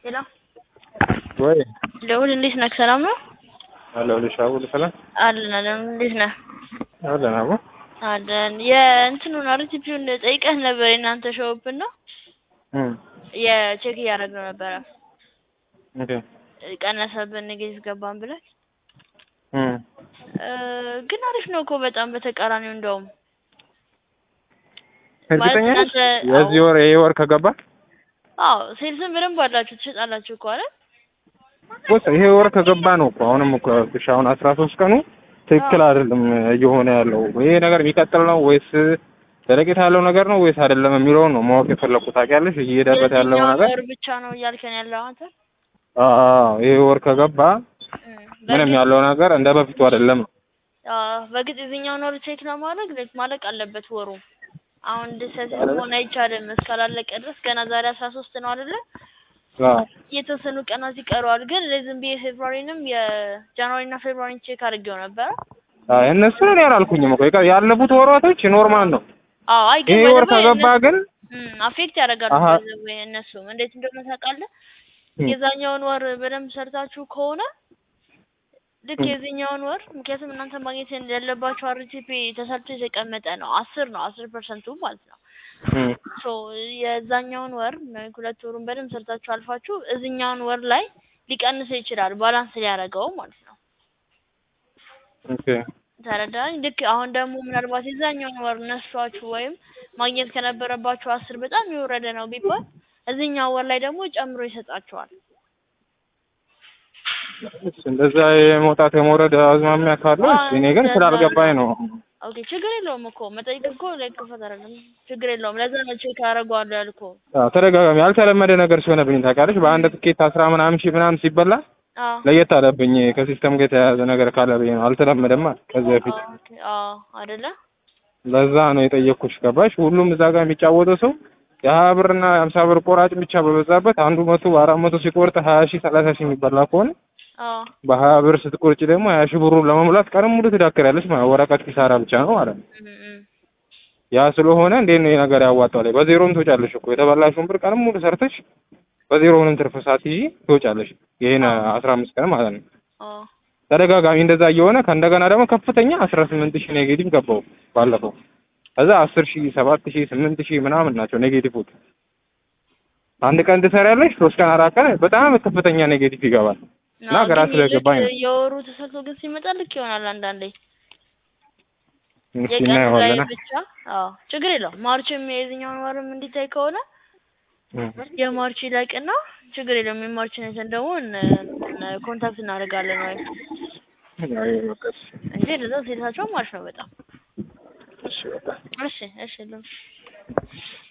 ሄሎ ወይ ልዑል እንዴት ነህ? ሰላም ነው? አለሁልሽ። አቡል ሰላም አለን አለን። እንዴት ነህ? አለን አቡ አለን። የእንትኑን አርቲፒውን ጠይቀህ ነበር የእናንተ ሾውብን ነው እም የቼክ እያደረግነው ነበረ ኦኬ ቀነሰብን ኔጌቲቭ ገባን ብለን እም እ ግን አሪፍ ነው እኮ በጣም በተቃራኒው እንደውም እርግጠኛ ነሽ? እናንተ የዚህ ወር ይሄ ወር ከገባ አዎ ሴልስን በደንብ አላችሁ ትሸጣላችሁ እኮ አይደል? ወስ ይሄ ወር ከገባ ነው እኮ አሁንም እኮ ያልኩሽ አሁን አስራ ሶስት ቀኑ ትክክል አይደለም እየሆነ ያለው ይሄ ነገር የሚቀጥል ነው ወይስ ዘለቄታ ያለው ነገር ነው ወይስ አይደለም የሚለውን ነው ማወቅ የፈለኩት ታውቂያለሽ እየሄደበት ያለው የትኛውን ነገር ወር ብቻ ነው እያልከን ያለው አንተ? አዎ ይሄ ወር ከገባ እም፣ ምንም በእርግጥ- ያለው ነገር እንደ በፊቱ አይደለም ነው አዎ፣ በግጥ የዚህኛውን ወር ቼክ ለማድረግ ላይክ ማለቅ አለበት ወሩ። አሁን ድሰት መሆን አይቻልም እስካላለቀ ድረስ ገና ዛሬ አስራ ሶስት ነው አይደለ? አዎ የተወሰኑ ቀናት ይቀረዋል። ግን ዝም ብዬ ፌብሩዋሪንም የጃንዋሪ እና ፌብሩዋሪን ቼክ አድርጌው ነበረ። አይ እነሱን እኔ አላልኩኝም እኮ ይቀ- ያለፉት ወራቶች ኖርማል ነው አዎ አይ ግን ይሄ by the ወር way ከገባ እነሱ- ግን እም፣ አፌክት ያደርጋሉ አሀ። by the way እነሱም እንዴት እንደሆነ ታውቃለህ? እም፣ የዛኛውን ወር በደንብ ሰርታችሁ ከሆነ ልክ እም። የዚህኛውን ወር ምክንያቱም እናንተ ማግኘት ያለባችሁ አርቲፒ ተሰርቶ የተቀመጠ ነው አስር ነው አስር ፐርሰንቱ ማለት ነው። እም፣ ሶ የዛኛውን ወር ሁለት ወሩን በደንብ ሰርታችሁ አልፋችሁ እዚህኛውን ወር ላይ ሊቀንስ ይችላል ባላንስ ሊያደርገው ማለት ነው። ኦኬ ተረዳኝ። ልክ አሁን ደግሞ ምናልባት የዛኛውን ወር ነሷችሁ ወይም ማግኘት ከነበረባችሁ አስር በጣም የወረደ ነው ቢባል እዚህኛው ወር ላይ ደግሞ ጨምሮ ይሰጣችኋል። እንደዛ የመውጣት የመውረድ አዝማሚያ ካለው አዎ፣ እኔ ግን እንደዛ ስላልገባኝ ነው። ኦኬ ችግር የለውም እኮ መጠየቅ እኮ ላይ ክፈት አይደለም ችግር የለውም። ለዛ ነው ቼክ አደርገዋለሁ ያልኩህ። አዎ፣ ተደጋጋሚ ያልተለመደ ነገር ሲሆነብኝ ታውቂያለሽ፣ በአንድ ትኬት አስራ ምናምን ሺህ ምናምን ሲበላ አዎ ለየት አለብኝ። ከሲስተም ጋር የተያያዘ ነገር ካለ ብዬ ነው። አልተለመደማ ከዚህ በፊት ኦኬ፣ አዎ አይደለ ለዛ ነው የጠየቅኩሽ። ገባሽ? ሁሉም እዛ ጋር የሚጫወተው ሰው የሀያ ብርና የሀምሳ ብር ቆራጭ ብቻ በበዛበት አንዱ መቶ አራት መቶ ሲቆርጥ ሀያ ሺህ ሰላሳ ሺህ የሚበላ ከሆነ አዎ በሀያ ብር ስትቆርጭ ደግሞ ሀያ ሺህ ብሩን ለመሙላት ቀንም ሙሉ ትዳክሪያለሽ ማለት ነው። ወረቀት ኪሳራ ብቻ ነው ማለት ነው። እም፣ እም። ያ ስለሆነ እንዴት ነው ይሄ ነገር ያዋጣል? በዜሮም ትወጫለሽ እኮ የተበላሽውን ብር ቀንም ሙሉ ሰርተሽ በዜሮ ምንም ትርፍ ሳትይዢ ትወጫለሽ። ይሄን አስራ አምስት ቀን ማለት ነው። አዎ ተደጋጋሚ እንደዛ እየሆነ ከእንደገና ደግሞ ከፍተኛ አስራ ስምንት ሺህ ኔጌቲቭ ገባው ባለፈው። ከዛ አስር ሺህ ሰባት ሺህ ስምንት ሺህ ምናምን ናቸው ኔጌቲቮች። አንድ ቀን ትሰሪያለሽ፣ ሶስት ቀን አራት ቀን በጣም ከፍተኛ ኔጌቲቭ ይገባል። እና አዎ፣ ግራ ግን ስለገባኝ ልክ ነው። የወሩ ተሰርቶ ግን ሲመጣ ልክ ይሆናል አንዳንዴ እስኪ የቀኑ ላይ እናየዋለን። ብቻ። አዎ ችግር የለውም። ማርችም የዚህኛውን ወርም እንዲታይ ከሆነ እም። የማርች ይለቅና ችግር የለውም። የማርችን አይተን ደግሞ ኮንታክት እናደርጋለን ወይ አይ በቃ እሺ፣ እንጂ ለዛ ሴታቸው ማርች ነው በጣም እሺ በቃ እሺ እሺ ለም